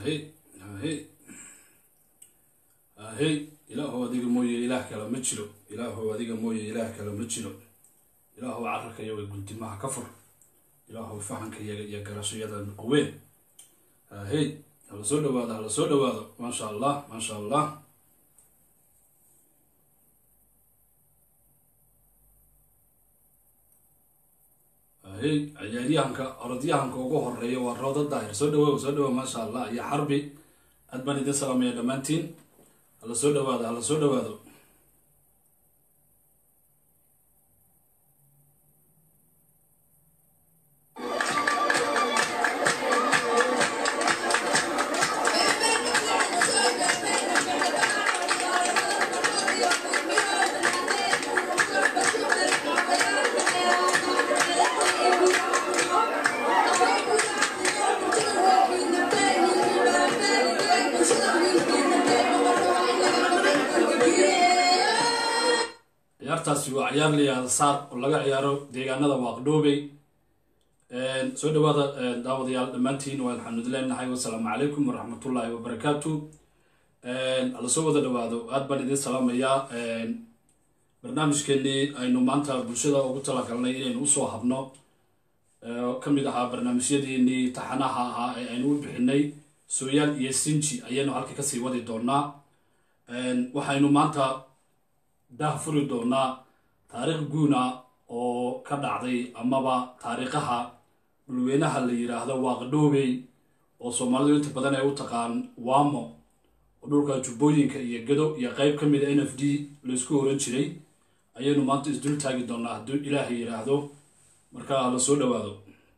ahey ahey ahey ilaahow adiga mooye ilaah kale ma jiro ilaahow adiga mooye ilaah kale ma jiro ilaahow cararka iyaga guntimaha ka fur ilaahow fahanka iyaga iyo garashayada quween ahey hala soo dhawaado hala soo dhawaado maasha allah maasha allah ahey ciyaaryahanka orodyahanka ugu horeeya waa rooda daahir soo dhawow soo dhawow maasha allah iyo xarbi aad baan idin salaamaya dhammaantiin hala soo dhawaado hala soo dhawaado ciyaartaasi waa ciyaar layaada saar oo laga ciyaaro deegaanada waaqdhoobey soo dhawaada daawadayaal dhammaantiin waa alxamdulilaahi wasalaamu calaykum waraxmatullaahi wabarakaatu hala soo wada dhawaado aad baan idin salaamayaa barnaamijkeenii aynu maanta bulshada ugu talagalnay inaynu usoo habno ka mid ahaa barnaamijyadeenii taxanaha ahaa ee aynu u bixinay sooyaal iyo sinji ayaynu halka kasii wadi doonaa waxaynu maanta daah furi doonaa taariikh guuna oo ka dhacday amaba taariikhaha dhulweynaha la yidhaahdo waaqdhoobey oo soomaalidu inta badan ay u taqaan wamo oo dhulka jubbooyinka iyo gado iyo qeyb ka mid a n f d laysku oran jiray ayaynu maanta isdul taagi doonaa hadduu ilaahay yidhaahdo marka hala soo dhawaado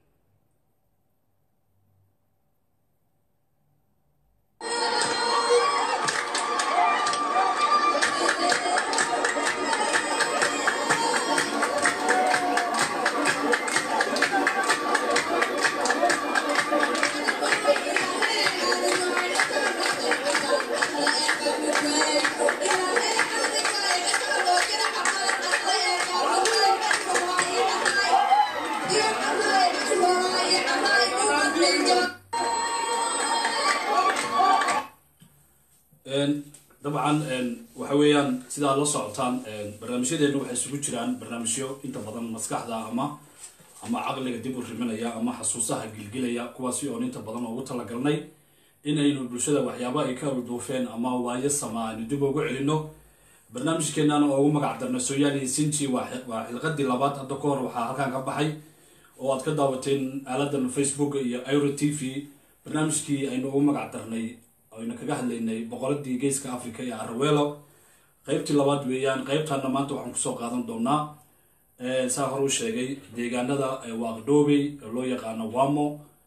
dabcan waxa weeyaan sidaa la socotaan barnaamijyadeena waxay isugu jiraan barnaamijyo inta badan maskaxda ama ama caqliga dib u riminaya ama xasuusaha gilgilaya kuwaasi oon inta badan ugu talagalnay inaynu bulshada waxyaaba ay ka alduufeen ama waayo sama aynu dib ugu celino barnaamijkeenana ugu magac darna sooyaaliya sinji waa xilqadii labaad hadda ka hor waxaa halkaan ka baxay oo aad ka daawateen aaladan facebook iyo iro t v barnaamijkii aynu ugu magac darnay aynu kaga hadlaynay boqoradii geeska africa ee araweelo qeybtii labaad weeyaan qeybtaana maanta waxaan kusoo qaadan doonaa saa hore u sheegay deegaanada waaqdhoobey ee loo yaqaano wamo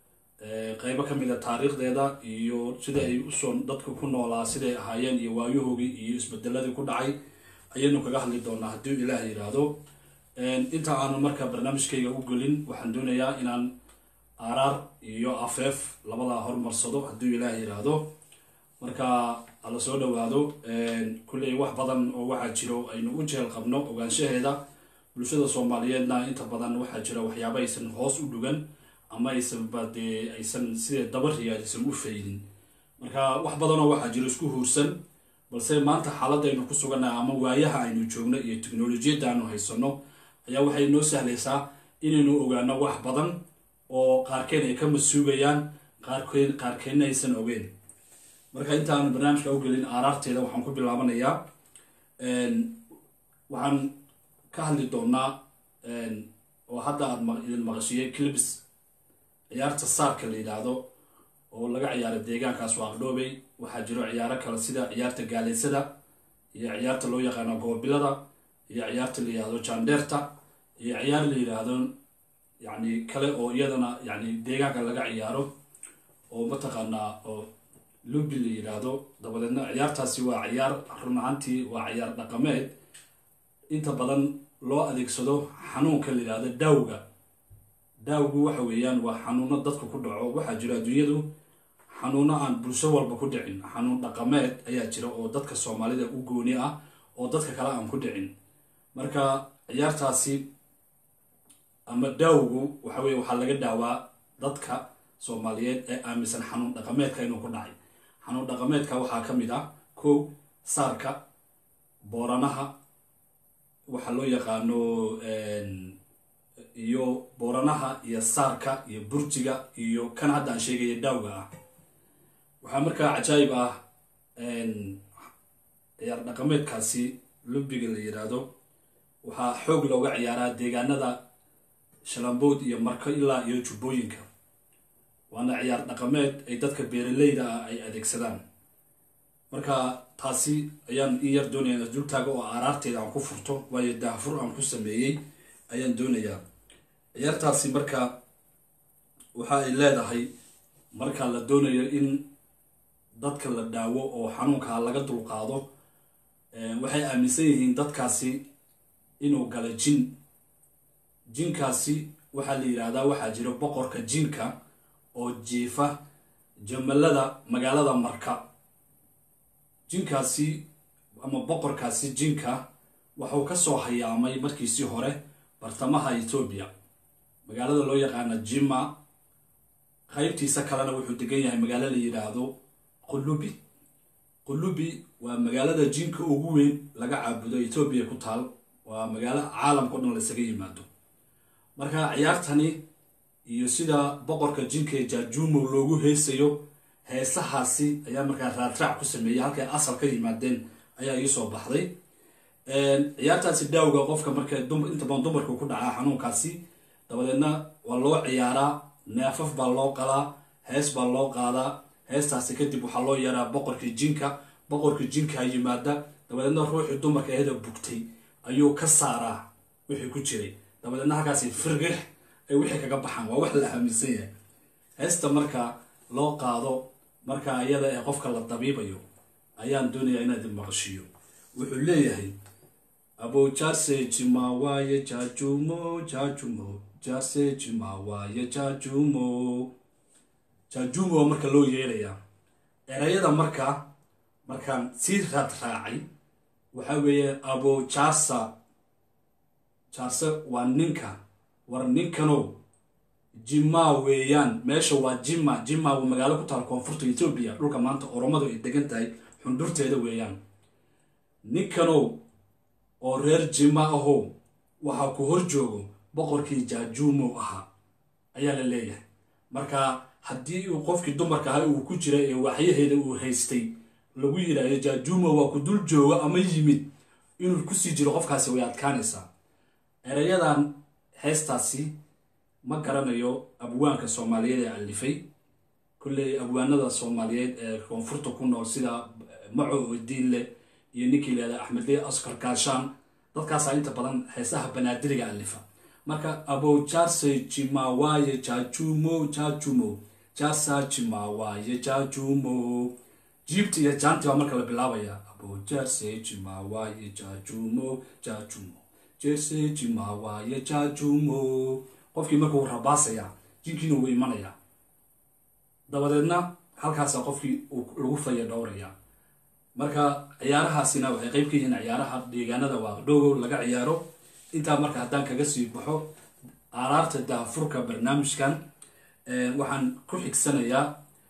qeybo kamid a taariikhdeeda iyo sida ay usoo dadka ku noolaa siday ahaayeen iyo waayahoogii iyo isbedeladii ku dhacay ayaynu kaga hadli doonaa haddii ilaah yidhaahdo inta aanu marka barnaamijkayga u gelin waxaan doonayaa inaan aaraar iyo afeef labadaa hormarsado haddii ilaah yidhaahdo marka hala soo dhawaado kulley wax badan oo waxaa jiro aynu u jeel qabno ogaanshaheeda bulshada soomaaliyeedna inta badan waxaa jira waxyaaba aysan hoos u dhugan ama aysanba dee aysan sidee dabariya aysan u faydin marka wax badanoo waxaa jiro isku huursan balse maanta xaaladda aynu ku sugannahay ama waayaha aynu joogno iyo teknolojiyadda aanu haysano ayaa waxay noo sahlaysaa inaynu ogaano wax badan oo qaarkeen ay ka masuugayaan qaarkeen qaarkeenna aysan ogeen marka intaanu barnaamijka u gelin aaraarteeda waxaan ku bilaabanayaa waxaan ka hadli doonaa oo hadda aada idin maqashiyey clibs ciyaarta saarka la yidhaahdo oo laga ciyaaro deegaankaas waaqdhoobey waxaa jiro ciyaaro kale sida ciyaarta gaaleysada iyo ciyaarta loo yaqaano goobilada iyo ciyaarta la yidhaahdo jandeerta iyo ciyaar la yidhaahdo yacni kale oo iyadana yacni deegaanka laga ciyaaro oo mataqaanaa oo lubi la yidhaahdo dabadeedna ciyaartaasi waa ciyaar run ahaantii waa ciyaar dhaqameed inta badan loo adeegsado xanuunka la yidhaahdo daawga daawgu waxa weeyaan waa xanuuno dadka ku dhaco waxaa jiro adduunyadu xanuuno aan bulsho walba ku dhicin xanuun dhaqameed ayaa jira oo dadka soomaalida u gooni ah oo dadka kale aan ku dhicin marka ciyaartaasi ama daawgu waxa weye waxaa laga daawaa dadka soomaaliyeed ee aaminsan xanuun dhaqameedka inuu ku dhacay xanuun dhaqameedka waxaa ka mid ah kow saarka booranaha waxaa loo yaqaano iyo booranaha iyo saarka iyo burjiga iyo kan hadda aan sheegaya daawga ah waxaa markaa cajaayib ah ciyaar dhaqameedkaasi lubiga la yiraahdo waxaa xoog looga ciyaaraa deegaanada shalambood iyo marko ilaa iyo jubbooyinka waana ciyaar dhaqameed ay dadka beeraleyda ah ay adeegsadaan marka taasi ayaan in yar doonaya ina dultaaga oo aaraarteeda aan ku furto waayo daahfur aan ku sameeyey ayaan doonayaa ciyaartaasi marka waxa ay leedahay marka la doonayo in dadka la daawo oo xanuunkaa laga dulqaado waxay aaminsan yihiin dadkaasi inuu gala jin jinkaasi waxaa la yidhaahdaa waxaa jira boqorka jinka oo jiifa jamalada magaalada marka jinkaasi ama boqorkaasi jinka waxuu kasoo hayaamay markiisii hore bartamaha etoobiya magaalada loo yaqaana jima qaybtiisa kalena wuxuu degan yahay magaalo la yidhaahdo qulubi qulubi waa magaalada jinka ugu weyn laga caabudo etoobiya ku taal waa magaalo caalamka o dhan laysaga yimaado marka ciyaartani iyo sida boqorka jinka ee jaajumo loogu heesayo heesahaasi ayaa markaa raadraac ku sameeyay halkay asal ka yimaadeen ayaa iisoo baxday ciyaartaasi daawga qofka marka inta badan dumarku ku dhacaa xanuunkaasi dabadeedna waa loo ciyaaraa neefaf baa loo qalaa hees baa loo qaadaa heestaasi kadib waxaa loo yaraa boqorkii jinka boqorkii jinkaa yimaada dabadeedna ruuxii dumarka aheda bugtay ayuu ka saaraa wixii ku jiray dabadeedna halkaasi firgix ay wixii kaga baxaan waa wax la aaminsan yahay heesta marka loo qaado marka iyada ee qofka la dabiibayo ayaan doonayaa inaad maqashiyo wuxuu leeyahay abojase jimawaaye jajumo jajumo jase jimawaaye jajumo jajumo marka loo yeerayaa erayada marka markaan sii raad raacay waxaa weeye abojasa jase waa ninka war ninkanow jima weeyaan meesha waa jima jima waa magaalo ku taal koonfurta etoobiya dhulka maanta oromadu ay degan tahay xundhurteeda weeyaan ninkanow oo reer jima ahow waxaa ku hor joogo boqorkii jaajuumow ahaa ayaa la leeyahay marka haddii uu qofkii dumarka ahay uu ku jira ee waxyaheeda uu haystay lagu yidhaahdo jaajuumow waa ku dul joogo ama yimid inuu kusii jiro qofkaasi way adkaanaysaa erayadan heestaasi ma garanayo abwaanka soomaaliyeed ee alifay kolley abwaanada soomaaliyeed ee koonfurta ku nool sida maco odiinle iyo ninkii leeda axmedle askar gaashaan dadkaasaa inta badan heesaha banaadiriga alifa marka abojarse jimawaaye jajumo jajumo jasa jimawaaye jajumo jiibta iyo jaanti baa marka la bilaabaya abojarse jimawaaye jajumo jajumo jese jimawaaye jajumo qofkii marka uu rabaasaya jinkiina wuu imanaya dabadeedna halkaasaa qofkii lagu faya dhowraya marka ciyaarahaasina waxay qeyb ka yihiin ciyaaraha deegaanada waaqdhogow laga ciyaaro intaa marka haddaan kaga sii baxo aaraarta daafurka barnaamijkan waxaan ku xigsanayaa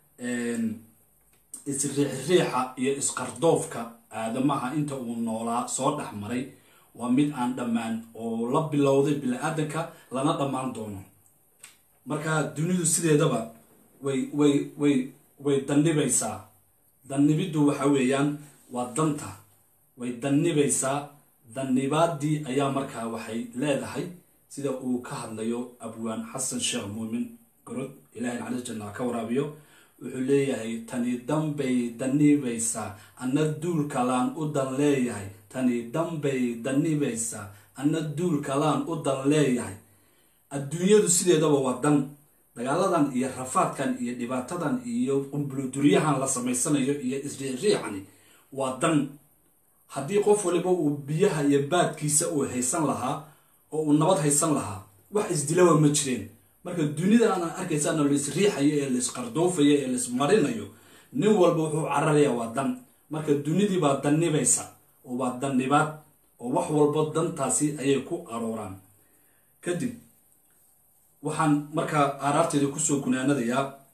isriixriixa iyo isqardoofka aadamaha inta uu noolaa soo dhex maray waa mid aan dhammaan oo la bilowday bini-aadanka lana dhammaan doono marka dunidu sideedaba way way way way dannibaysaa dannibiddu waxa weeyaan waa danta way dannibaysaa dannibaadii ayaa markaa waxay leedahay sida uu ka hadlayo abwaan xasan sheekh muumin gorod ilahay naxariis janna ka waraabiyo wuxuu leeyahay tani danbay dannibaysaa anna duul kalaan u dan leeyahay tani danbay dannibaysaa anna duul kalaan u dan leeyahay adduunyadu sideedaba waa dan dagaaladan iyo rafaadkan iyo dhibaatadan iyo qumbuluduryahan la samaysanayo iyo isriixriixani waa dan haddii qof waliba uu biyaha iyo baadkiisa uu haysan lahaa oo uu nabad haysan lahaa wax isdilaba ma jireen marka dunida aan arkaysaana la isriixayo ee laisqardoofayo ee laismarinayo nin walba wuxuu cararayaa waa dan marka dunidii baa dannibaysa oo waa dannibaad oo wax walba dantaasi ayay ku arooraan kadib waxaan markaa aaraarteeda kusoo gunaanadayaa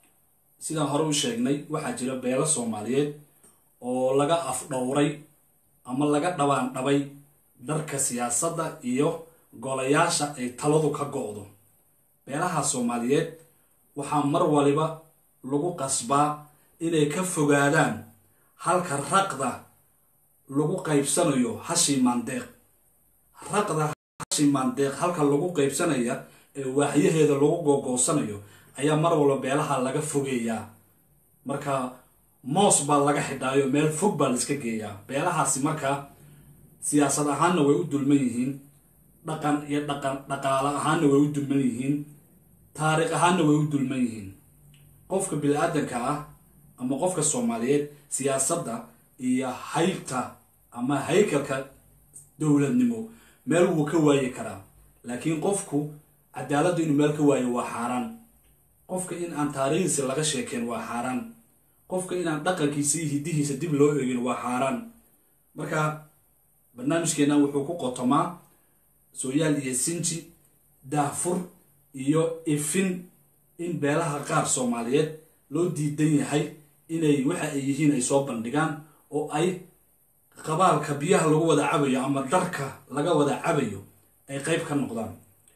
sidaan hore u sheegnay waxaa jira beelo soomaaliyeed oo laga afdhowray ama laga dhabaan dhabay dharka siyaasadda iyo golayaasha ay taladu ka go-do beelaha soomaaliyeed waxaa mar waliba lagu qasbaa inay ka fogaadaan halka raqda lagu qaybsanayo hashi maandeeq raqda hashi maandeeq halka lagu qaybsanaya ee waaxyaheeda lagu googoosanayo ayaa mar walba beelaha laga fogeeyaa marka moos baa laga xidhaayo meel fog baa laiska geeyaa beelahaasi markaa siyaasad ahaanna way u dulman yihiin dhaqan iyo dhaqan dhaqaale ahaanna way u dulman yihiin taariikh ahaanna way u dulman yihiin qofka bini-aadanka ah ama qofka soomaaliyeed siyaasadda iyo haybta ama haykalka dowladnimo meel wuu ka waayi karaa laakiin qofku cadaaladdu inuu meel ka waayo waa xaaraan qofka in aan taariikhdiisa laga sheekeen waa xaaraan qofka inaan dhaqankiisa iyo hiddihiisa dib loo eegin waa xaaraan marka barnaamijkeennan wuxuu ku qotomaa sooyaal iyo sinji daahfur iyo ifin in beelaha qaar soomaaliyeed loo diidan yahay inay waxa ay yihiin ay soo bandhigaan oo ay qabaalka biyaha lagu wada cabayo ama dharka laga wada cabayo ay qeyb ka noqdaan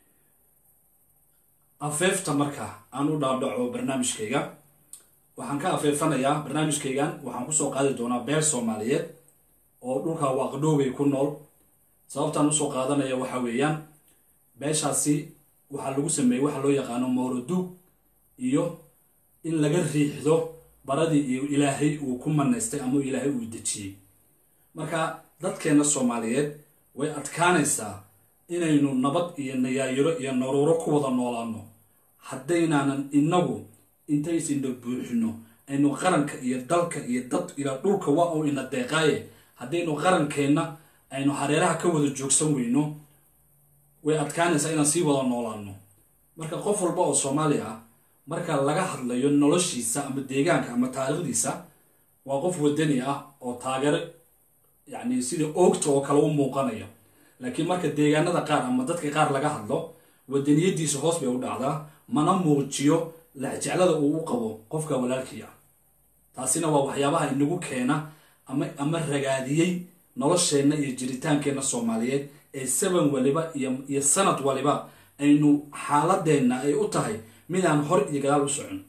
afeefta marka aan u dhaadhaco barnaamijkayga waxaan ka afeefanayaa barnaamijkaygan waxaan kusoo qaadi doonaa beel soomaaliyeed oo dhulka waaqdhoobay ku nool sababtaan usoo qaadanaya waxa weeyaan beeshaasi waxaa lagu sameeyey waxa loo yaqaano mowraduug iyo in laga riixdo baradii iyo ilaahay uu ku manaystay ama ilaahay uu dejiyey marka dadkeenna soomaaliyeed way adkaanaysaa inaynu nabad iyo nayaayiro iyo naruuro ku wada noolaano haddaynaanan inagu intaysina buuxino aynu qaranka iyo dalka iyo dad ilaa dhulka waa uu ina deeqaaye haddaynu qarankeenna aynu hareeraha ka wada joogsan weyno way adkaanaysaa inaan sii wada noolaano marka qof walba oo soomaali ah marka laga hadlayo noloshiisa ama deegaanka ama taariikhdiisa waa qof wadani ah oo taageero yacni sida oogta oo kale u muuqanaya laakiin marka deegaanada qaar ama dadka qaar laga hadlo wadaniyadiisa hoos bay u dhacdaa mana muujiyo laxjeclada uu u qabo qofka walaalkii ah taasina waa waxyaabaha inagu keena ama ama ragaadiyey nolosheenna iyo jiritaankeenna soomaaliyeed ee saban waliba iyo sanad waliba aynu xaaladeenna ay u tahay midaan hor iyo gadaal u socon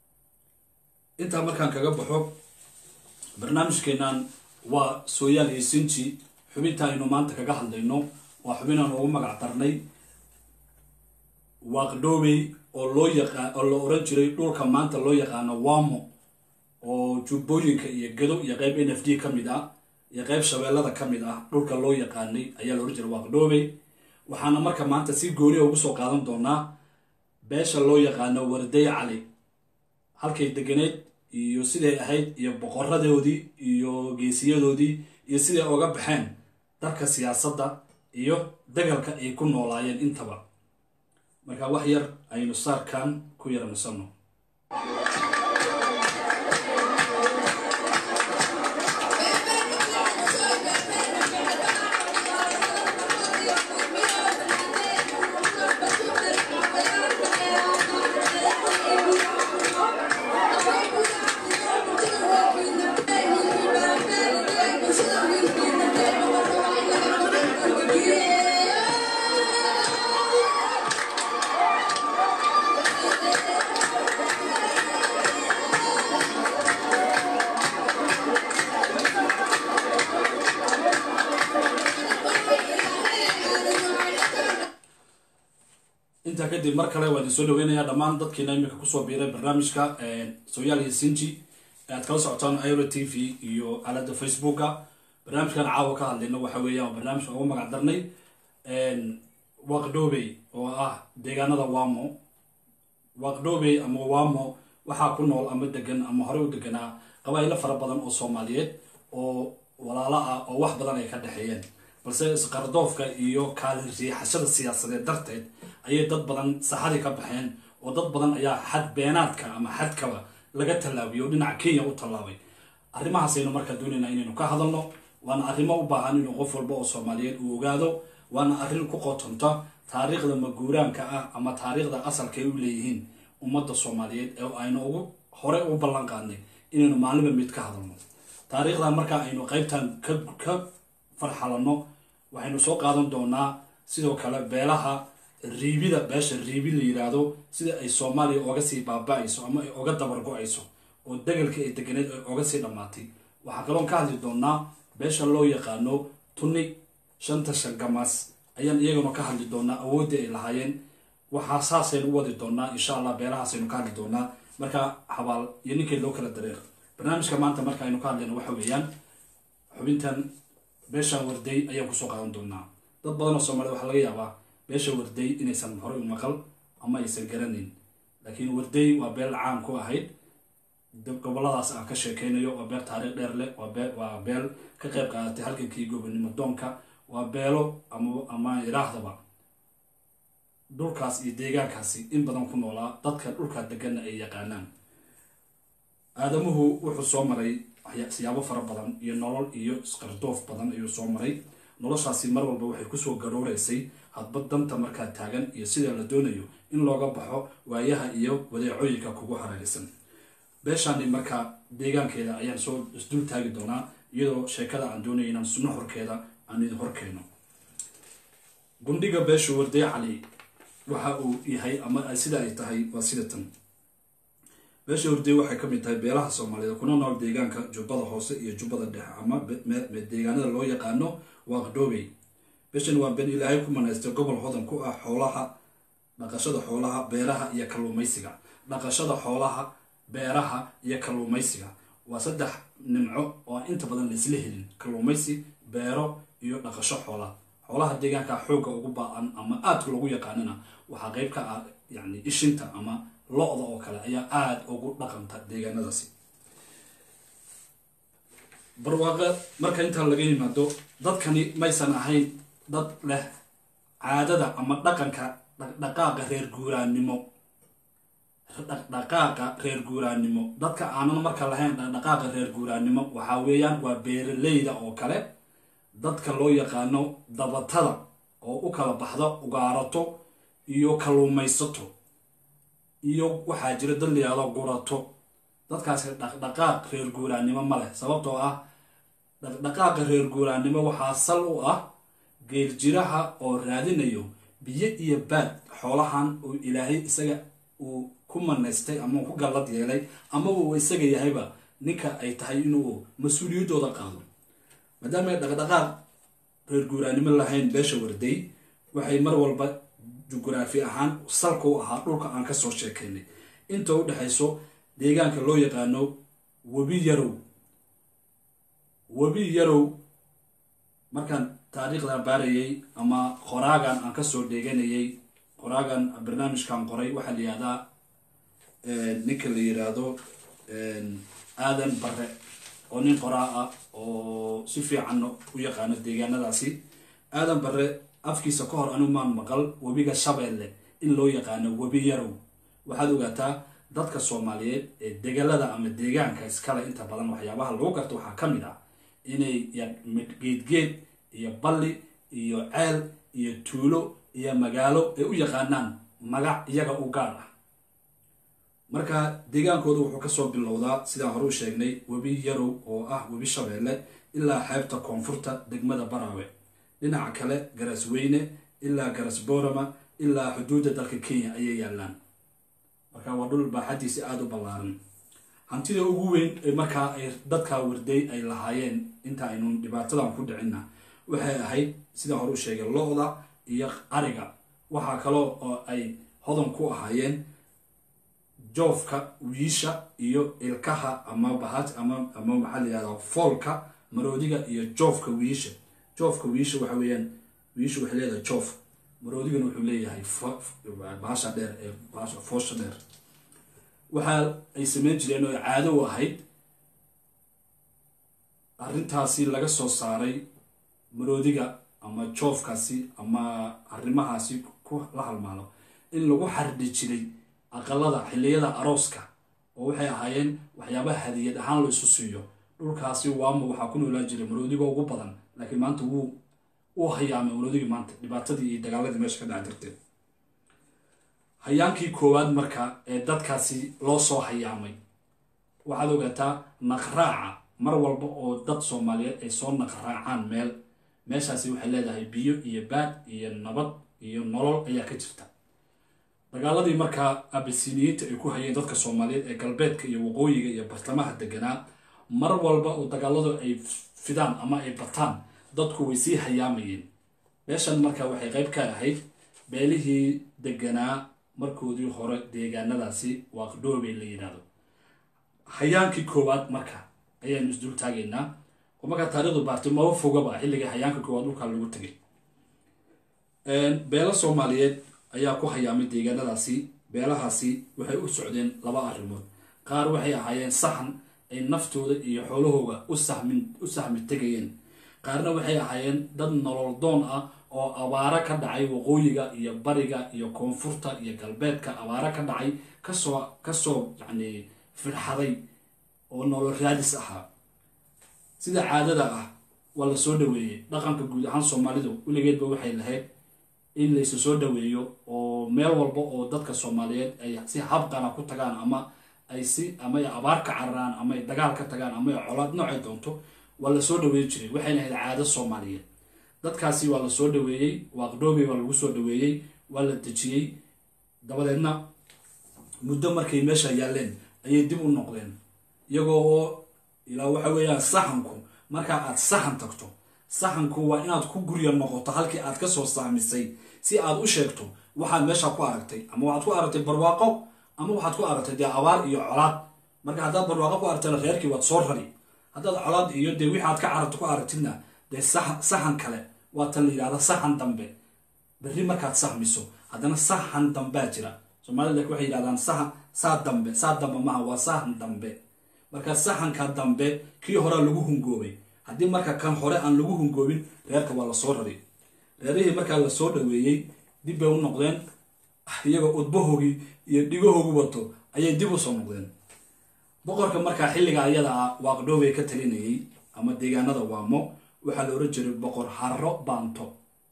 intaa markaan kaga baxo barnaamijkeennan waa sooyaal iyo sinji xubinta aynu maanta kaga hadlayno waa xubinaan ugu magac darnay waaqdhoobey oo loo yaqaan oo la oran jiray dhulka maanta loo yaqaano wamo oo jubbooyinka iyo gado iyo qeyb n f d ka mid ah iyo qeyb shabeellada ka mid ah dhulka loo yaqaanay ayaa la oran jiray waaqdhoobey waxaana marka maanta si gooniya ugu soo qaadan doonaa beesha loo yaqaano warday cali halkay deganeed iyo siday ahayd iyo boqoradoodii iyo geesiyadoodii iyo siday oga baxeen darka siyaasadda iyo dagalka ay ku noolaayeen intaba marka wax yar aynu saarkan ku yaranasanno intaa kadib mar kale waa idin soo dhaweynayaa dhammaan dadkiina iminka kusoo biiray barnaamijka sooyaal iyo sinji ee aad kala socotaan iro t v iyo aalada facebooka barnaamijkan caawa ka hadlayna waxa weeyaan waa barnaamijka ugu magac darnay waqdhoobey oo ah deegaanada wamo waqdhoobey ama wamo waxaa ku nool ama degan ama horey u deganaa qabaa'ilo fara badan oo soomaaliyeed oo walaalo ah oo wax badan ay ka dhexeeyeen balse isqardoofka iyo kaalin riixashada siyaasadeed darteed ayay dad badan saxadii ka baxeen oo dad badan ayaa xad beenaadka ama xadkaba laga tallaabiyay oo dhinaca kenya u tallaabay arrimahaasaynu markaa doonaynaa inaynu ka hadalno waana arrimo u baahan inuu qof walba oo soomaaliyeed uu ogaado waana arrin ku qotonta taariikhda maguuraanka ah ama taariikhda asalka ay u leeyihiin ummadda soomaaliyeed ee aynu ugu hore u ballan qaadnay inaynu maalinba mid ka hadalno taariikhdan markaa aynu qaybtan ka ka farxalanno waxaynu soo qaadan doonaa sidoo kale beelaha riibida beesha riibi la yidhaahdo sida ay soomaaliya oga sii baaba-ayso ama ay oga dabargo-ayso oo degalkii ay deganeed ay oga sii dhammaatay waxaa kaloon ka hadli doonaa beesha loo yaqaano tuni shanta shangamaas ayaan iyaguna ka hadli doonaa awooddii ay lahaayeen waxaa saasaynu u wadi doonaa insha allah beelahaasaynu ka hadli doonaa marka habaal iyo ninkii loo kala dareer barnaamijka maanta marka aynu ka hadlayno waxa weeyaan xubintan beeshan warday ayaan kusoo qaadan doonaa dad badan oo soomaalida waxaa laga yaabaa beesha warday inaysan horey u maqal ama aysan garanayn laakiin warday waa beel caan ku ahayd goboladaas aan ka sheekeynayo waa beel taariikh dheer leh waa beel ka qayb qaadatay halgankii gobonimo doonka waa beelo ama ama iraahdaba dhulkaas iyo deegaankaasi in badan ku noolaa dadka dhulkaa deganna ay yaqaanaan aadamuhu wuxuu soo maray siyaabo fara badan iyo nolol iyo isqardoof badan ayuu soo maray noloshaasi mar walba waxay kusoo garooreysay hadba danta markaa taagan iyo sida la doonayo in looga baxo waayaha iyo wadeecooyinka kugu hareeraysan beeshaani markaa deegaankeeda ayaan soo isdul taagi doonaa iyadoo sheekada aan doonaya inaan sunno horkeeda aan idin horkeeno gundhiga beeshu warday cali waxa uu yahay ama sida ay tahay waa sida tan beesha warday waxay ka mid tahay beelaha soomaaliyeed kuna nool deegaanka jubbada hoose iyo jubbada dhexe ama deegaanada loo yaqaano waaqdhoobey beeshan waa been ilaahay ku manaystay gobol hodan ku ah xoolaha dhaqashada xoolaha beeraha iyo kalluumaysiga dhaqashada xoolaha beeraha iyo kalluumaysiga waa saddex nimco oo aan inta badan laisla helin kalluumaysi beero iyo dhaqasho xoola xoolaha deegaanka xoogga ugu ba-an ama aadka lagu yaqaanana waxaa qeyb ka ah yani ishinta ama lo-da oo kale ayaa aada ugu dhaqanta deegaanadaasi barwaaqe marka intaa laga yimaado dadkani maysan ahayn dad leh caadada ama dhaqanka dhaqdhaqaaqa reer guuraannimo dhaqdhaqaaqa reer guuraannimo dadka aanan marka lahayn dhaqdhaqaaqa reer guuraannimo waxaa weeyaan waa beeraleyda oo kale dadka loo yaqaano dabatada oo u kala baxda ugaarato iyo kalluumaysato iyo waxaa jira dad layihahdo gurato dadkaasi dhaqdhaqaaq reer guuraannimo ma leh sababtoo ah dhaqdhaqaaqa reer guuraannimo waxaa sal u ah geeljiraha oo raadinayo biyo iyo baad xoolahan uu ilaahay isaga uu ku manaystay ama ku gallad yeelay ama uu isaga yahayba ninka ay tahay inuu mas-uuliyaddooda qaado maadaama ay dhaqdhaqaaq reer guuraannimo lahayn beesha warday waxay mar walba jugraafi ahaan salka u ahaa dhulka aan ka soo sheekaynay inta u dhexayso deegaanka loo yaqaano webi yarow webi yarow markaan taariikhdan baarayay ama qoraagan aan kasoo dheeganayay qoraagan barnaamijkan qoray waxaa la yihahdaa ninka la yiraahdo aadan bare oo nin qoraa ah oo si fiican u yaqaano deegaanadaasi aadan bare afkiisa ka hor anu maan maqal webiga shabeelle in loo yaqaano webi yarow waxaad ogaataa dadka soomaaliyeed ee degalada ama deegaanka iskale inta badan waxyaabaha lagu garto waxaa ka mid ah inay geedgeed iyo balli iyo ceel iyo tuulo iyo magaalo ay u yaqaanaan magac iyaga u gaar ah marka deegaankooda wuxuu kasoo bilowdaa sidaan hore u sheegnay webi yarow oo ah webi shabeelle ilaa xeebta koonfurta degmada baraawe dhinaca kale garasweyne ilaa garas boorama ilaa xuduudda dalka kenya ayay yaalaan marka waa dhul baaxadiisi aada u ballaaran hantida ugu weyn ee markaa ay dadkaa warday ay lahaayeen inta aynu dhibaatadan ku dhicinna waxay ahayd sidaan hore u sheegay lo-da iyo ariga waxaa kaloo oo ay hodan ku ahaayeen joofka wiisha iyo ilkaha ama bahat ama ama maxaa la yihahdaa foolka maroodiga iyo joofka wiisha joofka wiisha waxa weeyaan wiisha waxay leedahay joof maroodigana wuxuu leeyahay bahasha dheer ee bahasha foosha dheer waxa ay sameyn jireen oo caado u ahayd arrintaasi laga soo saaray maroodiga ama joofkaasi ama arrimahaasi ku la halmaalo in lagu xardhi jiray aqalada xilliyada arooska oo waxay ahaayeen waxyaabaha hadiyad ahaan la isu siiyo dhulkaasi waama waxaa ku noolaan jiray maroodiga ugu badan laakiin maanta wuu uu hayaamay maroodigii maanta dhibaatadii iyo dagaaladii meesha ka dhac jirteen hayaankii koowaad marka ee dadkaasi loo soo hayaamay waxaad ogaataa naqraaca mar walba oo dad soomaaliyeed ay soo naqraacaan meel meeshaasi waxay leedahay biyo iyo baad iyo nabad iyo nolol ayaa ka jirta dagaaladii markaa abisiniyiinta ay ku hayeen dadka soomaaliyeed ee galbeedka iyo waqooyiga iyo bartamaha deganaa mar walba oo dagaaladu ay fidaan ama ay bataan dadku way sii hayaamayeen meeshan marka waxay qayb ka ahayd beelihii deganaa markoodii hore deegaanadaasi waaqdhoobey la yidhaahdo hayaankii koowaad marka ayaanu isdul taagaynaa oo markaa taarikhdu baartay maba fogaba xilligii hayaanka koowaad dhulkaa lagu tegay beelo soomaaliyeed ayaa ku hayaamay deegaanadaasi beelahaasi waxay u socdeen laba arrimood qaar waxay ahaayeen saxan ay naftooda iyo xoolahooga u sahmin u sahmi tegayeen qaarna waxay ahaayeen dad nolol doon ah oo abaaro ka dhacay waqooyiga iyo bariga iyo koonfurta iyo galbeedka abaaro ka dhacay kasoo kasoo yacni firxaday oo nolol raadis ahaa sida caadada ah waa la soo dhaweeyey dhaqanka guud ahaan soomaalidu weligeedba waxay lahayd in laysu soo dhaweeyo oo meel walba oo dadka soomaaliyeed ay si habqana ku tagaan ama ay si ama ay abaar ka cararaan ama ay dagaal ka tagaan ama ay colaad noocay doonto waa la soo dhaweey jiray waxayna ahayd caado soomaaliyeed dadkaasi waa la soo dhaweeyey waaqdhoobey waa lagu soo dhaweeyey waa la dejiyey dabadeedna muddo markay meesha yaalleen ayay dib u noqdeen iyagoo oo ilaa waxa weeyaan saxanku markaa aad saxan tagto saxanku waa inaad ku gurya noqoto halkii aad kasoo saamisay si aad u sheegto waxaad meesha ku aragtay ama waxaad ku aragtay barwaaqo ama waxaad ku aragtay dee abaar iyo colaad marka haddaad barwaaqo ku aragtayna reerkii waad soo rari haddaad colaad iyo dee wixii aad ka cararto ku aragtidna dee saxan kale waa tan la yidhahda saxan dambe berri markaad sahmiso haddana saxan dambea jira soomaalida waxay yidhahdaan saxan saa dambe saa dambe maha waa saxan dambe marka saxanka dambe kii horea lagu hungoobay haddii marka kan hore aan lagu hungoobin reerka waa lasoo rari reerihii markaa lasoo dhaweeyey dib bay u noqdeen iyagoo udbahoogii iyo dhigahoogu wato ayay dib usoo noqdeen boqorka markaa xilliga ayada ah waaqdhoobay ka talinayay ama deegaanada waamo waxaa la oran jiray boqor harro baanto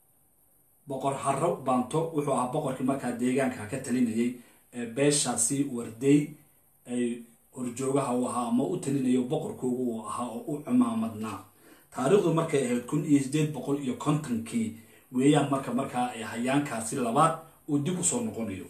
boqor harro baanto wuxuu ahaa boqorkii markaa deegaanka ka talinayay ee beeshaasi wardey ay horjoogaha u ahaa ama u talinayo boqorkoogu uu ahaa oo u cumaamadnaa taariikhdu markay ahayd kun iyo sideed boqol iyo kontonkii weeyaan marka markaa ay hayaankaasi labaad uu dib usoo noqonayo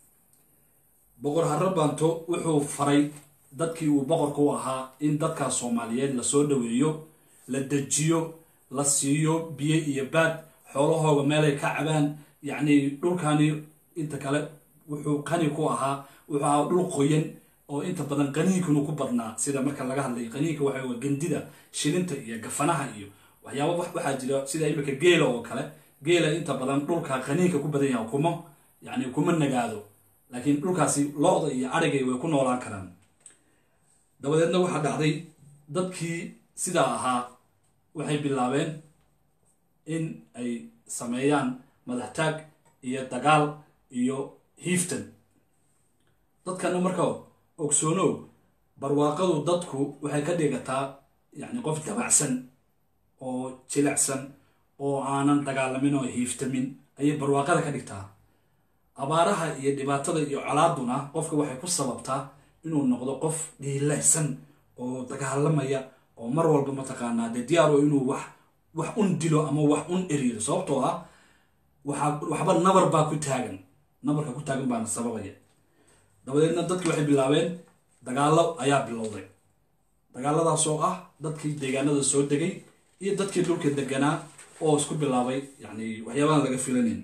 boqor harro baanto wuxuu faray dadkii uu boqorka u ahaa in dadkaas soomaaliyeed lasoo dhaweeyo la dejiyo la siiyo biyo iyo baad xoolahooga meelay ka cabaan yacni dhulkani inta kale wuxuu qani ku ahaa wuxuu ahaa dhul qoyan oo inta badan qaniinkanu ku badnaa sida marka laga hadlay qaniinka waxa waa gandida shilinta iyo gafanaha iyo waxyaaba waxaa jira sida imika geela oo kale geela inta badan dhulka qaniinka ku badan yaha kuma yacni kuma nagaado laakiin dhulkaasi lo-da iyo arigay way ku noolaan karaan dabadeedna waxaa dhacday dadkii sidaa ahaa waxay bilaabeen in ay sameeyaan madaxtaag iyo dagaal iyo hiiftan dadkana marka ogsoonow barwaaqadu dadku waxay ka dhigataa yacni qof dabacsan oo jilicsan oo aanan dagaalamin oo hiiftamin ayay barwaaqada ka dhigtaa abaaraha iyo dhibaatada iyo colaaduna qofka waxay ku sababtaa inuu noqdo qof dhiilaysan oo dagaalamaya oo mar walba mataqaanaa dee diyaaro inuu wax wax un dilo ama wax un eriyo sababtoo ah waxaa waxba nabar baa ku taagan nabarka ku taagan baana sababaya dabadeedna dadki waxay bilaabeen dagaallo ayaa bilowday dagaaladaas oo ah dadkii deegaanada soo degay iyo dadkii dhulka deganaa oo isku bilaabay yacni waxyaabahan laga filanayn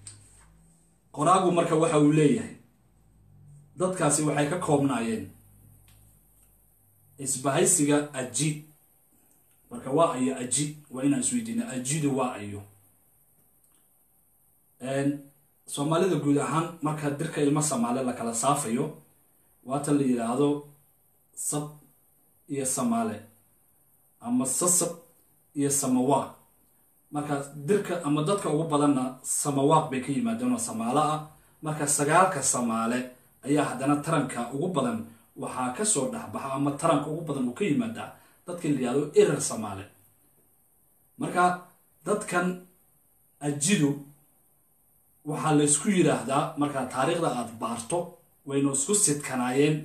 qoraagu marka waxa uu leeyahay dadkaasi waxay ka koobnaayeen isbahaysiga aji marka waa ayo aji waa inaan isweydiina ajidu waa ayo soomaalida guud ahaan marka dirka ilmo samaale la kala saafayo waatan la yidhaahdo sab iyo samaale ama sasab iyo samawaaq marka dirka ama dadka ugu badanna samawaaq bay ka yimaadeen oo samaalo ah marka sagaalka samaale ayaa haddana taranka ugu badan waxaa kasoo dhexbaxa ama taranka ugu badan uu ka yimaadaa dadka la yihahdo erer samaale marka dadkan ajidu waxaa la isku yidhaahdaa markaa taariikhda aada baarto waynu isku sidkanaayeen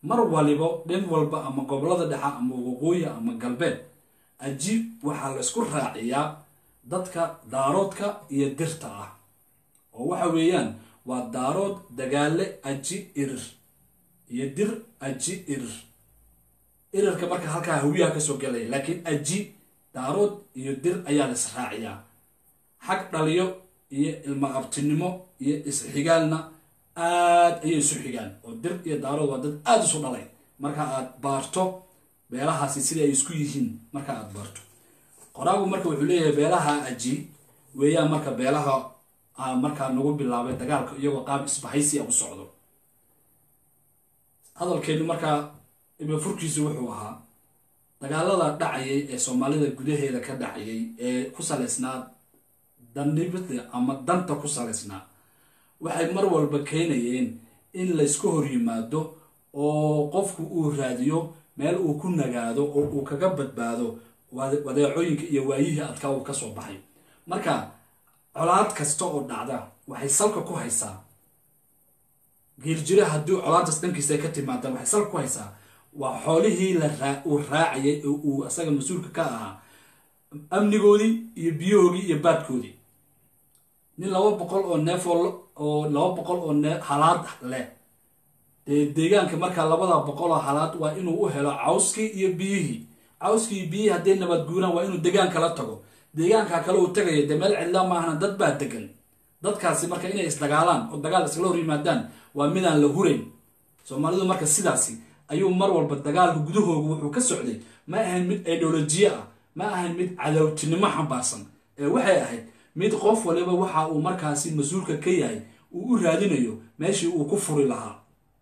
mar walibo dhin walba ama gobolada dhexe ama waqooyi ama galbeed aji waxaa la isku raaciyaa dadka daaroodka iyo dirta ah oo waxa weeyaan waa daarood dagaale aji irir iyo dir aji irir irirka marka halkaa hawiyaha kasoo gelaya laakiin aji daarood iyo dir ayaa la israaciyaa xag dhaliyo iyo ilmaqabtinimo iyo isxigaalna aad ayay isu xigaan oo dir iyo daarood waa dad aada isu dhalay marka aad baarto beelahaasi sida ay isku yihiin marka aad baarto qoraagu marka wuxuu leeyahay beelaha aji weeyaan marka beelaha markaa nagu bilaabay dagaalka iyagoo qaab isbahaysi a u socdo hadalkeenu markaa ibafurkiisu wuxuu ahaa dagaalada dhacayay ee soomaalida gudaheeda ka dhacayay ee ku salaysnaa danibada ama danta ku salaysnaa waxay mar walba keenayeen in laysku hor yimaado oo qofku uu raadiyo meel uu ku nagaado oo uu kaga badbaado wadeecooyinka iyo waayihii adkaa uu kasoo baxay marka colaad kasta oo dhacda waxay salka ku haysaa geeljire haddii colaadaas dhankiisa ka timaada waxay salka ku haysaa waa xoolihii uu raacayay oo uu asaga mas-uulka ka ahaa amnigoodii iyo biyahoodii iyo baadkoodii nin laba boqol oo neef oo laba boqol oo nee halaad leh dee deegaanka markaa labada boqol oo halaad waa inuu u helo cawskii iyo biyihii cawskii iyo biyihii hadday nabad guuraan waa inuu deegaanka la tago deegaanka kale uu tagayo dee meel cidla maahana dad baa degan dadkaasi marka inay isdagaalaan oo dagaal iskala hor yimaadaan waa midaan la hurayn soomaalidu marka sidaasi ayuu mar walba dagaalka gudahooga wuxuu ka socday ma ahayn mid ideolojiye ah ma ahayn mid cadowtinimo xambaarsan ee waxay ahayd mid qof waliba waxa uu markaasi mas-uulka ka yahay uu u raadinayo meeshii uu ku furi lahaa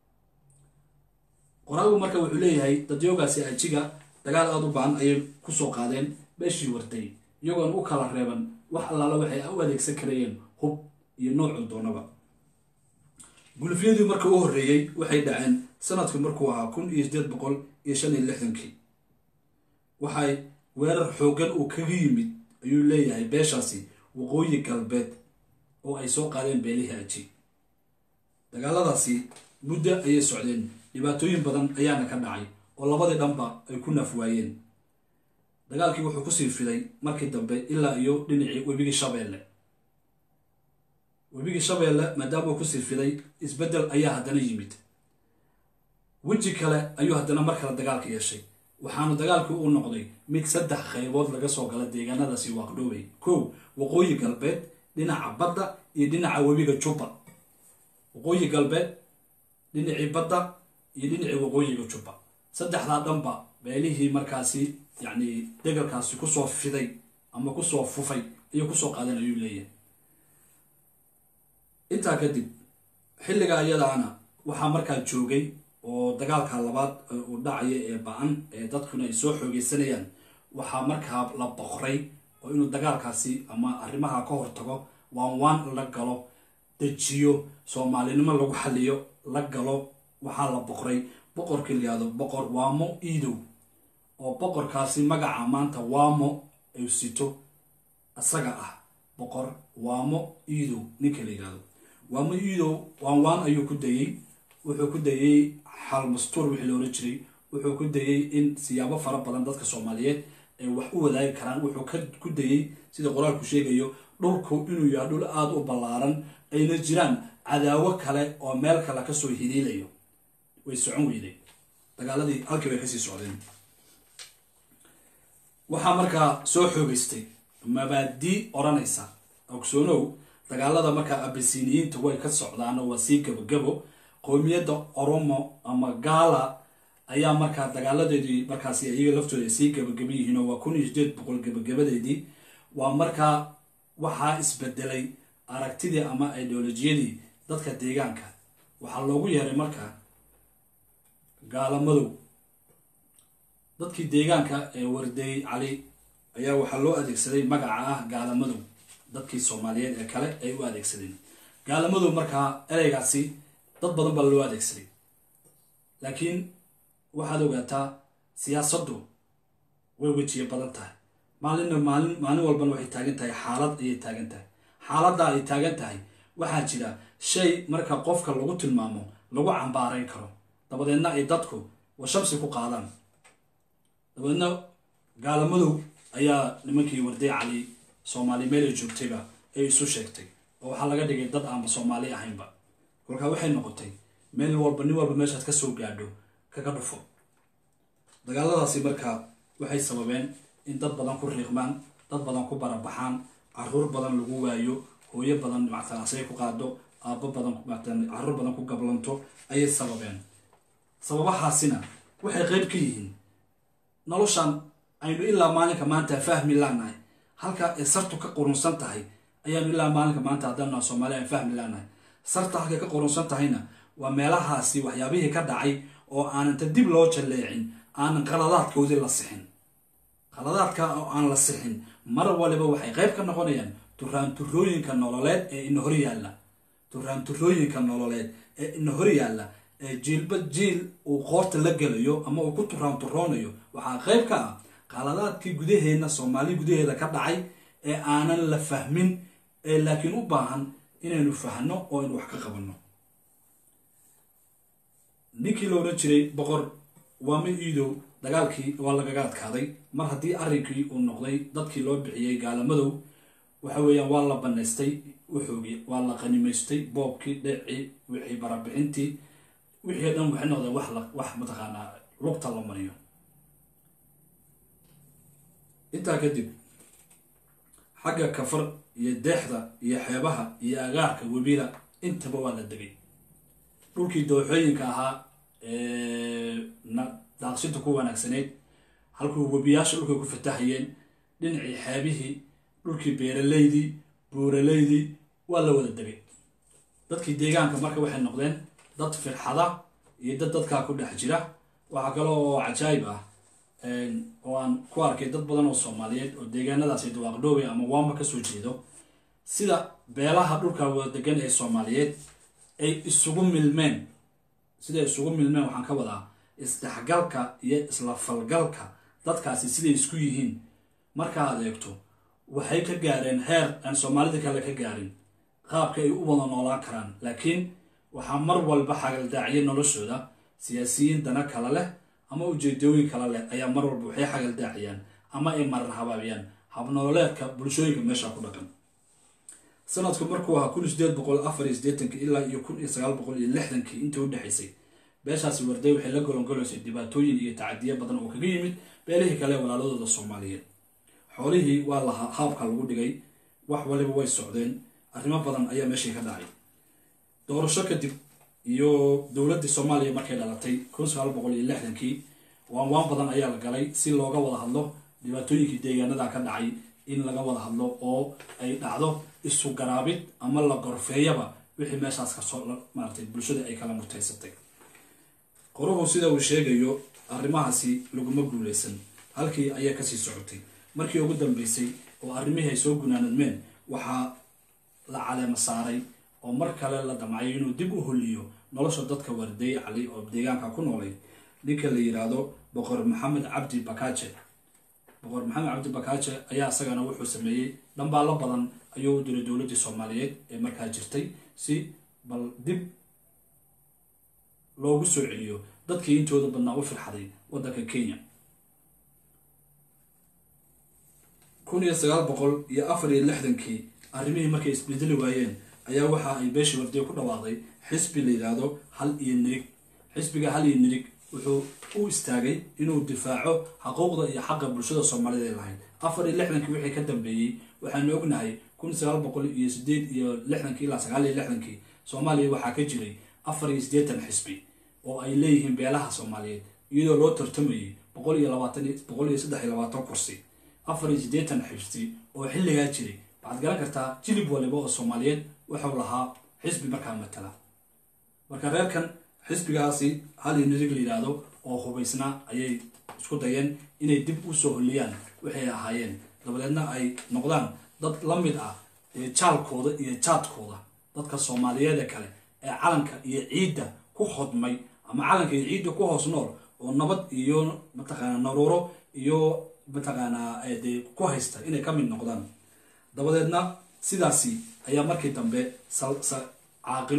qoraagu marka wuxuu leeyahay dadyoogaasi ajiga dagaal aada u baahan ayay kusoo qaadeen meeshii wartay iyagoon u kala reeban wax allaala waxay u adeegsan karayeen hub iyo noocuu doonaba gulufyadii marka u horreeyey waxay dhaceen sanadku markuu ahaa kun iyo sideed boqol iyo shan iyo lixdankii waxay weerar xooggan uu kaga yimid ayuu leeyahay beeshaasi waqooyi galbeed oo ay soo qaadeen beelihii aji dagaaladaasi muddo ayay socdeen dhibaatooyin badan ayaana ka dhacay oo labadii dhanba ay ku naf waayeen dagaalkii wuxuu kusii fiday markii dambe ilaa iyo dhinacii webigii shabeelle webigii shabeelle maadaama uu kusii fiday isbeddel ayaa haddana yimid weji kale ayuu haddana mar kale dagaalka yeeshay waxaana dagaalkii u noqday mid saddex qaybood laga soo gala deegaanadaasi waaqdhoobay kow waqooyi galbeed dhinaca badda iyo dhinaca webiga jubba waqooyi galbeed dhinacii badda iyo dhinacii waqooyiga jubba saddexdaa dhanba beelihii markaasi yacni degalkaasi kusoo fiday ama kusoo fufay ayuu kusoo qaadan ayuu leeyahay intaa kadib xilliga ayadaana waxaa markaa joogay oo dagaalka labaad uu dhacaya ee ba-an ee dadkuna ay soo xoogeysanayaan waxaa markaa la boqray oo inuu dagaalkaasi ama arrimaha ka hortago waan waan la galo dejiyo soomaalinimo lagu xaliyo la galo waxaa la boqray boqorkii layihahdo boqor waamo iidow oo boqorkaasi magaca maanta waamo ay sito isaga ah boqor waamo iidow ninka la yihahdo waamo iidow waan waan ayuu ku dayey wuxuu ku dayey xal mastuur wixii loola jiray wuxuu ku dayey in siyaabo fara badan dadka soomaaliyeed ay wax u wadaagi karaan wuxuu ku dayey sida qoraalku sheegayo dhulku inuu yahay dhul aada u ballaaran ayna jiraan cadaawo kale oo meel kale kasoo hiliilayo way socon weyday dagaaladii halkii bay kasii socdeen waxaa markaa soo xoogeystay mabaadii odhanaysa ogsoonow dagaalada markaa abasiniyiinta way ka socdaan oo waa sii gabogabo qowmiyadda oromo ama gaala ayaa markaa dagaaladeedii markaasi iyaga laftooda sii gabagaba yihiin oo waa kun iyo sideed boqol gabagabadeedii waa markaa waxaa isbedelay aragtidii ama ideolojiyadii dadka deegaanka waxaa loogu yeeray markaa gaalamadow dadkii deegaanka ee wardeey cali ayaa waxaa loo adeegsaday magaca ah gaalamadow dadkii soomaaliyeed ee kale ay u adeegsadeen gaalamadow markaa ereygaasi dad badan baa loo adeegsaday laakiin waxaad ogaataa siyaasaddu way wejiye badan tahay maalinna maalin maalin walbana waxay taagan tahay xaalad ayay taagan tahay xaaladdaa ay taagan tahay waxaa jira shay marka qofka lagu tilmaamo lagu cambaarayn karo dabadeedna ay dadku washamsi ku qaadaan dabadeedna gaalamadow ayaa nimankii warday cali soomaali meel ay joogtayba ay isu sheegtay oo waxaa laga dhigay dad aanba soomaali ahaynba kolkaa waxay noqotay meel walba nin walba meeshaad ka soo gaadho kaga dhufo dagaaladaasi markaa waxay sababeen in dad badan ku riiqmaan dad badan ku barabaxaan caruur badan lagu waayo hooyo badan mactan asay ku qaado aabbo badan mactan caruur badan ku gablanto ayay sababeen sababahaasina waxay qayb ka yihiin noloshan aynu ilaa maalinka maanta fahmi laanahay halka ay sartu ka qurunsan tahay ayaanu ilaa maalinka maanta haddana soomaali aan fahmi laanahay sarta halkay ka qurunsan tahayna waa meelahaasi waxyaabihii ka dhacay oo aananta dib loo jalleecin aanan qaladaadkoodii la sixin qaladaadka oo aan la sixin mar waliba waxay qayb ka noqonayaan turaanturooyinka nololeed ee ina hor yaalla turaanturooyinka nololeed ee ina hor yaalla ee jiilba jiil uu qoorta la gelayo ama uu ku turaanturoonayo waxaa qayb ka ah qaladaadkii gudaheenna soomaali gudaheeda ka dhacay ee aanan la fahmin ee laakiin u baahan inaynu fahno oo aynu wax ka qabanno ninkii la odhan jiray boqor waama iidow dagaalkii waa lagaga adkaaday mar haddii arrinkii uu noqday dadkii loo bixiyey gaalamadow waxa weeyaan waa la banaystay wuxoogii waa la qanimaystay boobkii dhecii wixii barabixintii wixii o dhan waxay noqdeen wax la wax mataqaanaa lugta la mariyo intaa kadib xagga kafar iyo deexda iyo xeebaha iyo agaarka webila intaba waa la degay dhulkii dooxooyinka ahaa daaqsinta ku wanaagsanayd halkuu webiyaasha dhulkay ku fatahayeen dhinacii xeebihii dhulkii beeraleydii buuraleydii waa la wada degay dadkii deegaanka marka waxay noqdeen dad firxada iyo dad dadkaa ku dhex jira waxaa kale oo cajaayib ah oo aan ku arkay dad badan oo soomaaliyeed oo deegaanadaasi dawaaqdhoowe ama waama kasoo jeedo sida beelaha dhulka wada degan ee soomaaliyeed ay isugu milmeen siday isugu milmeen waxaan ka wadaa isdhexgalka iyo isla falgalka dadkaasi siday isku yihiin markaa adeegto waxay ka gaareen heer aan soomaalida kale ka gaarin qaabka ay u wada noolaan karaan laakiin waxaa mar walba xagaldaaciya noloshooda siyaasiyiin dana kale leh ama ujeedooyin kale leh ayaa mar walba waxay xagaldaaciyaan ama ay marar habaabiyaan habnololeedka bulshooyinka meesha ku dhaqan sanadku markuu ahaa kun iyo sideed boqol afar iyo sideetanki ilaa iyo kun iyo sagaal boqol iyo lixdankii intii u dhexaysay beeshaasi warday waxay la golongolaysay dhibaatooyin iyo tacadiyo badan oo kaga yimid beelihii kale walaaladooda soomaaliyeed xoolihii waa lahaa haabka lagu dhigay wax waliba way socdeen arrimo badan ayaa meeshii ka dhacay doorasho kadib iyo dowladdii soomaaliya markay dhalatay kun sagaal boqol iyo lixdankii waan waan badan ayaa la galay si looga wada hadlo dhibaatooyinkii deegaanada ka dhacay in laga wada hadlo oo ay dhacdo isu garaabid ama la gorfeeyaba wixii meeshaas kasoo maaratay bulshada ay kala mutaysatay qoruhu sida uu sheegayo arrimahaasi laguma guuleysan halkii ayaa kasii socotay markii ugu dambeysay oo arrimihii ay soo gunaanadmeen waxaa la caleema saaray oo mar kale la damcayo inuu dib u holiyo nolosha dadka warday cali oo deegaanka ku noolay ninka la yidhaahdo boqor maxamed cabdi bakaaje boqor maxamed cabdi bakaaje ayaa isagana wuxuu sameeyey dhambaalo badan ayuu u diray dowladdii soomaaliyeed ee markaa jirtay si bal dib loogu soo celiyo dadkii intooda badnaa u firxaday waddanka kenya kun iyo sagaal boqol iyo afar iyo lixdankii arrimihii markay isbedeli waayeen ayaa waxa ay beeshii wardiye ku dhawaaqday xisbi la yidhaahdo hal iyo nirig xisbiga hal iyo nirig wuxuu u istaagay inuu difaaco xaquuqda iyo xaqa bulshada soomaalida ay lahayd afar iyo lixdankii wixii ka dambeeyey waxaanu ognahay kun sagaal boqol iyo sideed iyo lixdankii ilaa sagaal iyo lixdankii soomaaliya waxaa ka jiray afar iyo siddeetan xisbi oo ay leeyihiin beelaha soomaaliyeed iyadoo loo tartamayay boqol iyo labaatan boqol iyo saddex iyo labaatan kursi afar iyo siddeetan xisbi oo xilligaa jiray waxaad garan kartaa jilib waliba oo soomaaliyeed wuxuu lahaa xisbi markaa matala marka reerkan xisbigaasi hal iyo nirig la yidhaahdo oo hubaysnaa ayay isku dayeen inay dib u soo holiyaan waxay ahaayeen dabadeedna ay noqdaan dad la mid ah ee jaalkooda iyo jaadkooda dadka soomaaliyeeda kale ee calanka iyo ciidda ku hodmay ama calanka iyo ciidda ku hoos nool oo nabad iyo mataqaanaa naruuro iyo mataqaanaa dee ku haysta inay ka mid noqdaan dabadeedna sidaasi ayaa markii dambe caaqilo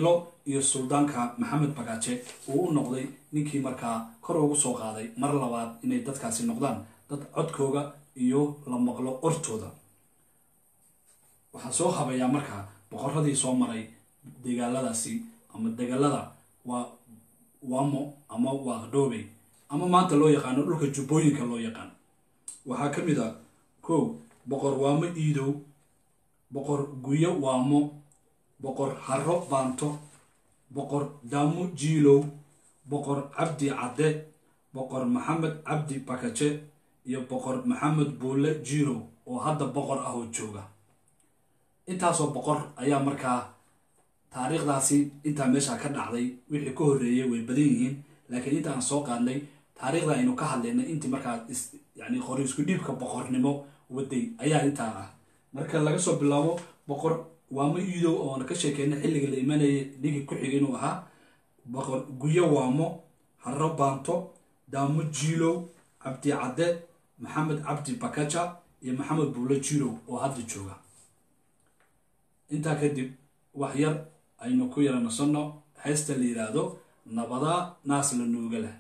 iyo suldaanka maxamed bagaaje uu u noqday ninkii markaa kor ugu soo qaaday mar labaad inay dadkaasi noqdaan dad codkooga iyo la maqlo ortooda waxaan soo habayaa markaa boqoradii soo maray dagaaladaasi ama dagaalada waa wamo ama waaqdhoobey ama maanta loo yaqaano dhulka jubbooyinka loo yaqaan waxaa ka mid a kow boqor waamo iidow boqor guyo waamo boqor haro baanto boqor daamu jiilow boqor cabdi cadde boqor maxamed cabdi bakaje iyo boqor maxamed buulle jiirow oo hadda boqor ah oo jooga intaasoo boqor ayaa markaa taariikhdaasi intaa meesha ka dhacday wixii ka horreeyay way badan yihiin laakiin inta aan soo qaadnay taariikhda aynu ka hadlaynay intii markaa yani qori isku dhiibka boqornimo waday ayaa intaa ah marka laga soo bilaabo boqor waamo iidow oona ka sheekeynay xilliga la imanayay ninkii ku xigay inuu ahaa boqor guyo waamo haro baanto daamo jiilow cabdi cadde maxamed cabdi bakaja iyo maxamed buulo jiilow oo hadda jooga intaa kadib wax yar aynu ku yara nasanno heesta la yidhaahdo nabadaa naas la nuuga leh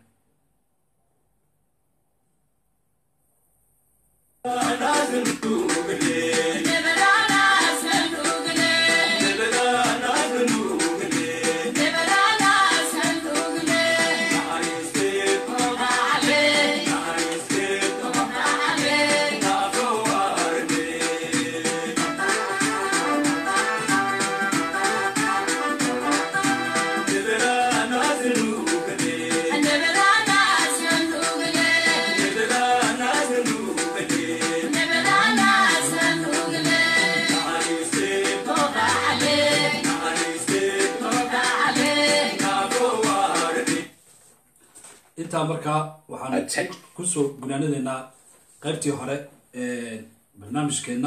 intaa markaa waxaan kusoo gunaanadeynaa qaybtii hore ee barnaamijkeenna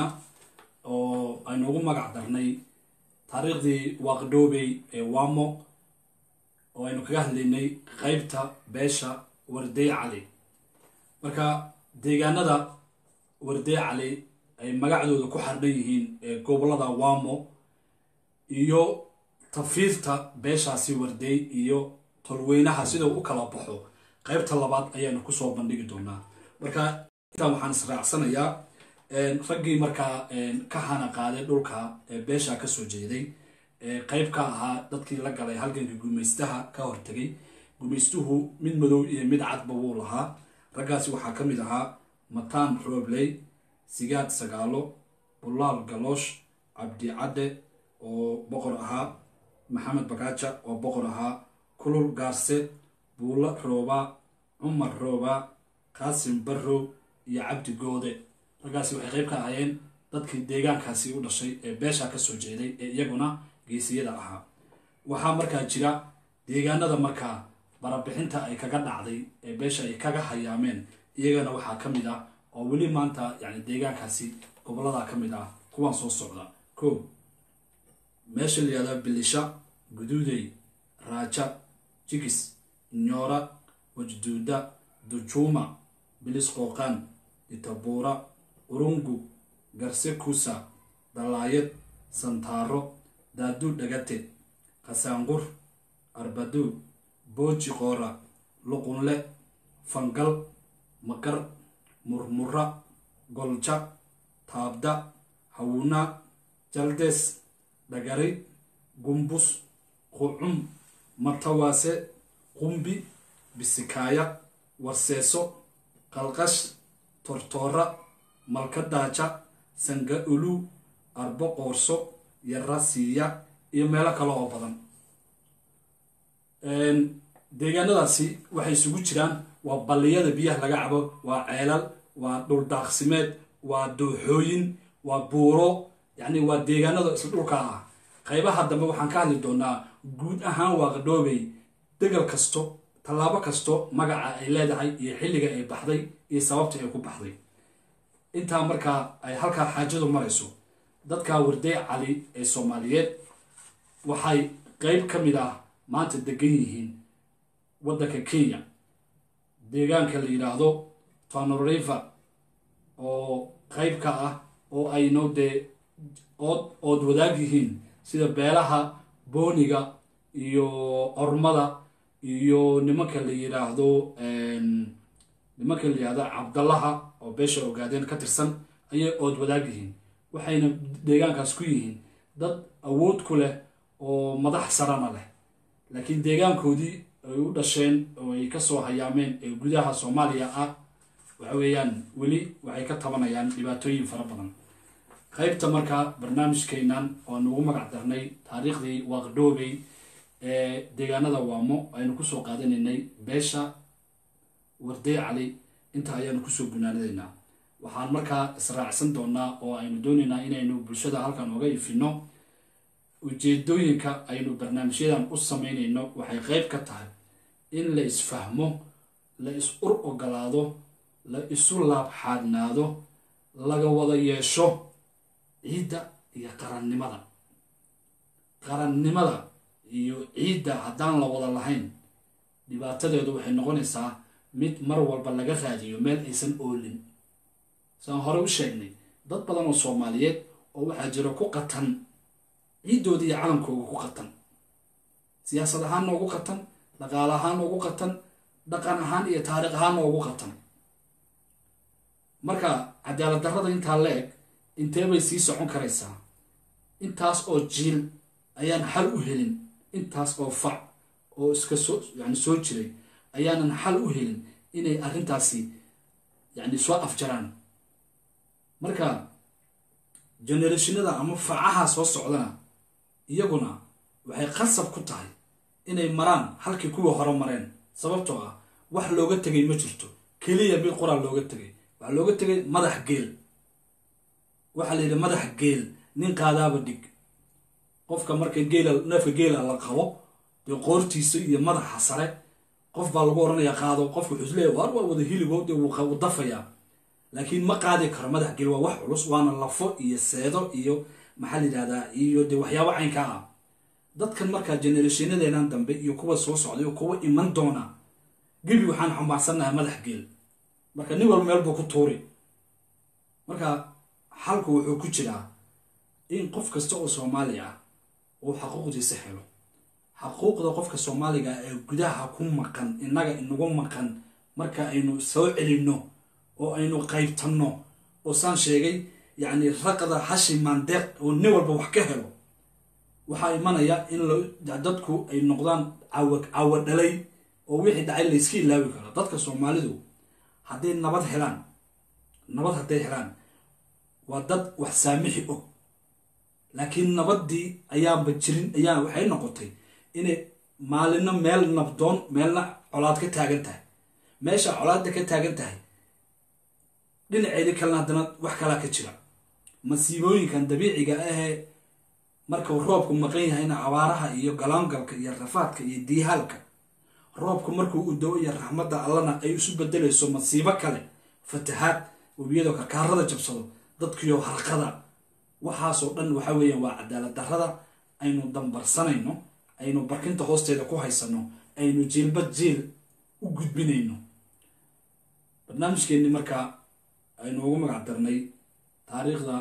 oo aynu ugu magac darnay taariikhdii waaqdhoobey ee wamo oo aynu kaga hadlaynay qaybta beesha wardey cali marka deegaanada wardey cali ay magacdooda ku xardhan yihiin ee gobolada wamo iyo tafiirta beeshaasi wardey iyo tolweynaha sida u kala baxo qaybta labaad ayaanu kusoo bandhigi doonaa marka intaa waxaan israacsanayaa raggii markaa ka hana qaaday dhulka ee beesha kasoo jeeday qayb ka ahaa dadkii la galay halganka gumaystaha ka hortegay gumaystuhu mid madow iyo mid cadba wuu lahaa raggaasi waxaa ka mid ahaa mataan roobley sigaad sagaalo bulaal galoosh cabdi cadde oo boqor ahaa maxamed bakaaja oo boqor ahaa kulul gaarse buulo roobaa cumar roobaa qaasim barrow iyo cabdi goode raggaasi waxay qayb ka ahaayeen dadkii deegaankaasi u dhashay ee beesha kasoo jeeday ee iyaguna geesiyada ahaa waxaa markaa jira deegaanada markaa barabixinta ay kaga dhacday ee beesha ay kaga hayaameen iyagana waxaa ka mid ah oo weli maanta yani deegaankaasi gobolada ka mid ah kuwaan soo socda ko meesha la yihahda bilisha guduudey raaja jigis nyoora wajduuda dujuuma bilis qooqaan ditabuura urungu garse kusa dalaayad santaaro daaduu dhagate qasaanqur arbaduu booji qoora luqunle fangal maqar murmura golja taabda hawuna jaldees dhagari gumbus qucum matawaase qumbi bisikaaya warseeso qalqash tortoora malkadaaja sanga ulu arbo qoorso yarasiiya iyo meelo kale oo badan deegaanadaasi waxay isugu jiraan waa balliyada biyaha laga cabo waa ceelal waa dhuldaaqsimeed waa dooxooyin waa buuro yacni waa deegaanada isla dhulka ah qaybaha dambe waxaan ka hadli doonaa guud ahaan waaqdhoobey degal kasto tallaabo kasto magaca ay leedahay iyo xilliga ay baxday iyo sababta ay ku baxday intaa markaa ay halkaa xaajadu marayso dadka wardey cali ee soomaaliyeed waxay qeyb ka mid ah maanta degan yihiin waddanka kenya deegaanka la yidhaahdo tanoriver oo qeyb ka ah oo ayno dee ood ood wadaag yihiin sida beelaha booniga iyo ormada iyo nimanka la yidhaahdo nimanka la yidhaahdo cabdallaha oo beesha ogaadeen ka tirsan ayay ood wadaag yihiin waxayna deegaankaas ku yihiin dad awood ku leh oo madax sarana leh laakiin deegaankoodii ay u dhasheen oo ay kasoo hayaameen ee gudaha soomaaliya ah waxa weeyaan weli waxay ka tabanayaan dhibaatooyin fara badan qaybta markaa barnaamijkeenan oan ugu magac darnay taariikhdii waaqdhoobey ee deegaanada waamo aynu kusoo qaadanaynay beesha wardey cali inta ayaanu kusoo gunaanadaynaa waxaan markaa israacsan doonaa oo aynu doonaynaa inaynu bulshada halkan oga ifino ujeedooyinka aynu barnaamijyadan u sameynayno waxay qeyb ka tahay in la isfahmo la is ur ogolaado la isu laabxaadnaado laga wada yeesho ciidda iyo qarannimada qarannimada iyo ciidda haddaan la wada lahayn dhibaatadeedu waxay noqonaysaa mid mar walba laga raadiyo meel aysan oolin saan hore u sheegnay dad badan oo soomaaliyeed oo waxaa jiro ku qatan ciiddooda iyo calankooga ku qatan siyaasad ahaanna ugu qatan dhaqaale ahaanna ugu qatan dhaqan ahaan iyo taariikh ahaanna ugu qatan marka cadaalad darrada intaa la eg intee bay sii socon karaysaa intaas oo jiil ayaan xal u helin intaas oo fac oo iska soo yani soo jiray ayaanan xal u helin inay arrintaasi yani soo afjaraan marka generationada ama facaha soo socdana iyaguna waxay qasab ku tahay inay maraan halkii kuwii hore mareen sababtoo ah wax looga tegay ma jirto keliya mid qoraa looga tegay waxaa looga tegay madax geel waxaa la yidhi madax geel nin qaadaaba dhig qofka marka geela neefka geela la qabo dee qoortiisa iyo madaxa sare qof baa lagu oranaya qaado qofka wuxuu isleeya waar waa wada hiligo dee wuu dafayaa laakiin ma qaadi karo madax geel waa wax culus waana lafo iyo seedo iyo maxaa la yidhahdaa iyo dee waxyaabo caynkaa ah dadkan markaa generationadeenan dambe iyo kuwa soo socday iyo kuwa iman doona gebi waxaan xambaarsannahay madax geel marka nin walba meel buu ku tuuri marka xalku wuxuu ku jiraa in qof kasta oo soomaali ah uu xaquuqdiisa helo xaquuqda qofka soomaaliga ee gudaha ku maqan innaga inagu maqan marka aynu soo celinno oo aynu qaybtanno oo saan sheegay yacni raqda hashi maandeeq oo nin walba wax ka helo waxaa imanaya in dadku ay noqdaan cawa cawa dhalay oo wixii dhacay layska ilaawi karo dadka soomaalidu hadday nabad helaan nabad hadday helaan waa dad wax saamixi og laakiin nabaddii ayaanba jirin ayaa waxay noqotay inay maalino meel nabdoon meelna colaad ka taagan tahay meesha colaadda ka taagan tahay dhinaceedii kalena haddana wax kalaa ka jira masiibooyinkan dabiiciga ahee markuu roobku maqan yahayna abaaraha iyo galaangalka iyo rafaadka iyo diihaalka roobku markuu u do iyo raxmadda allana ay isu bedelayso masiibo kale fatahaad webiyadoo karkaarada jabsado dadkiyo harqada waxaasoo dhan waxa weeyaan waa cadaalad darrada aynu dambarsanayno aynu barkinta hoosteeda ku haysano aynu jiilba jiil u gudbinayno barnaamijkeenni markaa aynu ugu magac darnay taariikhda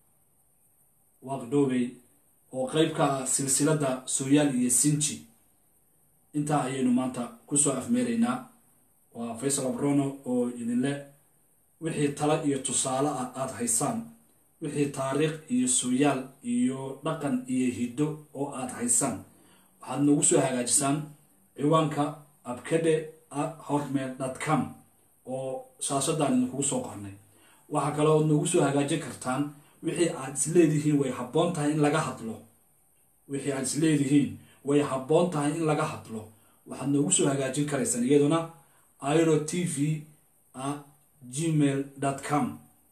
waaqdhoobey oo qeyb ka ah silsiladda sooyaal iyo sinji intaa ayaynu maanta kusoo afmeeraynaa waa faysal abrono oo idinle wixii tala iyo tusaale ah aada haysaan wixii taariikh iyo sooyaal iyo dhaqan iyo hiddo oo aada haysaan waxaad noogu soo hagaajisaan ciwaanka abkade hotmail dot com oo shaashadaan idinkugu soo qornay waxaa kaloo noogu soo hagaajin kartaan wixii aad isleedihiin way habboon tahay in laga hadlo wixii aad isleedihiin way habboon tahay in laga hadlo waxaad noogu soo hagaajin karaysaan iyaduna iro t v a gmail dot com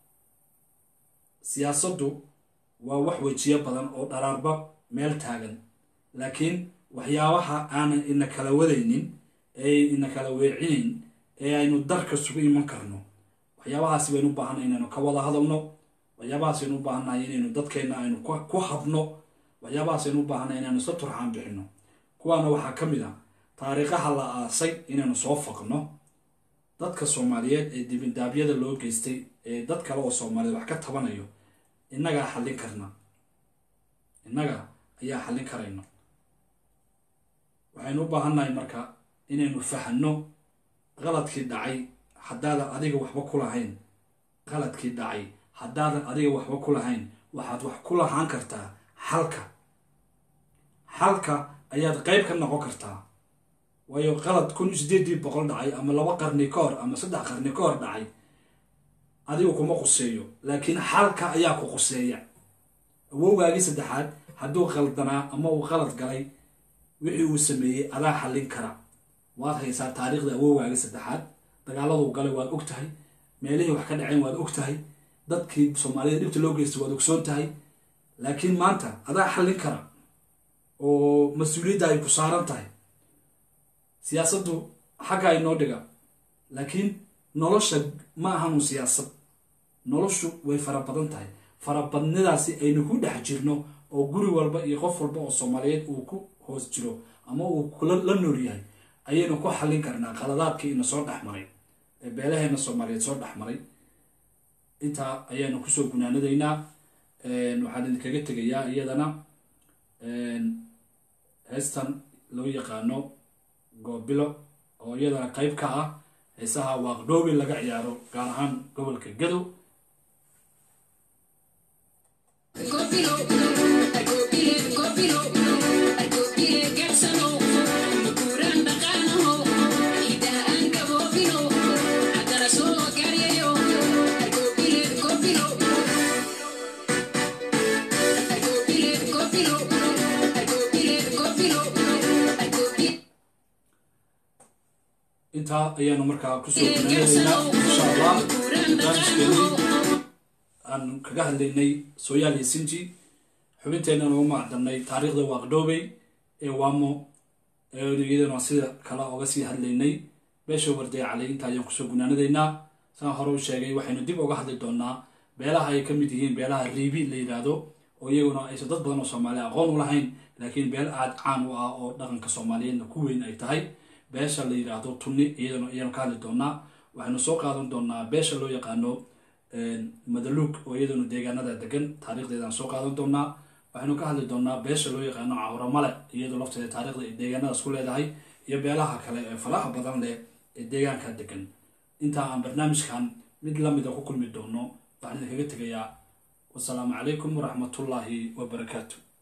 siyaasaddu waa wax wejiyo badan oo dharaarba meel taagan laakiin waxyaabaha aanan ina kala wadaynin ee ina kala weecinayn ee aynu darka sugu iman karno waxyaabahaasi baynu u baahanay inaynu ka wada hadalno waxyaabahaas aynu u baahannahay inaynu dadkeenna aynu ku habno waxyaabahaas aynu u baahanay inaynu isla turxaan bixino kuwaana waxaa ka mid ah taariikhaha la aasay inaynu soo faqno dadka soomaaliyeed ee dibindaabyada loo geystay ee dad kale oo soomaaliyeed wax ka tabanayo innagaa xallin karna innaga ayaa xallin karayno waxaynu u baahannahay marka inaynu fahanno qaladkii dhacay haddaadan adiga waxba ku lahayn qaladkii dhacay haddaadan adiga waxba ku lahayn waxaad wax ku lahaan kartaa xalka xalka ayaad qeyb ka noqon kartaa waayo qalad kun iyo sideedii boqol dhacay ama laba qarni ka hor ama saddex qarni ka hor dhacay adigu kuma quseeyo laakiin xalka ayaa ku quseeya awowgaagii saddexaad hadduu qaldanaa ama uu qalad galay wixii uu sameeyey adaa xallin kara waad haysaa taariikhda awowgaagii saddexaad dagaaladuu galay waad og tahay meelihii wax ka dhaceen waad og tahay dadkii soomaalida dhibta loo geystay waad ogsoon tahay laakiin maanta adaa xallin kara oo mas-uuliyadda ay ku saaran tahay siyaasaddu xagga inoo dhiga laakiin nolosha ma ahanu siyaasad noloshu way fara badan tahay farabadnidaasi aynu ku dhex jirno oo guri walba iyo qof walba oo soomaaliyeed uu ku hoos jiro ama uu kula la nool yahay ayaynu ku xallin karnaa qaladaadkii ina soo dhex maray ee beelaheena soomaaliyeed soo dhex maray intaa ayaanu kusoo gunaanadaynaa waxaan idinkaga tegayaa iyadana heestan loo yaqaano goobilo oo iyadana qeyb ka ah heesaha waaqdhoobi laga ciyaaro gaar ahaan gobolka gadow intaa ayaanu markaa kusoo gunaanaynaa insha allah barnaamijkeeni aan kaga hadlaynay sooyaal iyo sinji xubinteenna ugu macdanay taariikhda waaqdhoobey ee waamo iyadana sida kale oga sii hadlaynay beesha warday calay intaa ayaan kusoo gunaanadaynaa saan hore u sheegay waxaynu dib uga hadli doonaa beelaha ay ka mid yihiin beelaha riibi la yidhaahdo oo iyaguna aysan dad badan oo soomaaliya aqoon u lahayn laakiin beel aad caan u ah oo dhaqanka soomaaliyeedna ku weyn ay tahay beesha la yidhaahdo tunni iyadana ayaanu ka hadli doonaa waxaynu soo qaadan doonaa beesha loo yaqaano madaluug oo iyaduna deegaanada degan taarikhdeedaan soo qaadan doonaa waxaynu ka hadli doonaa beesha loo yaqaano cawramale iyadoo lafteeda taarikhda ay deegaanadaas ku leedahay iyo beelaha kale ee falaha badan leh ee deegaanka degan intaa aan barnaamijkan mid lamida ku kulmi doono waxaan idinkaga tegayaa wasalaamu calaykum waraxmatullaahi wabarakaatu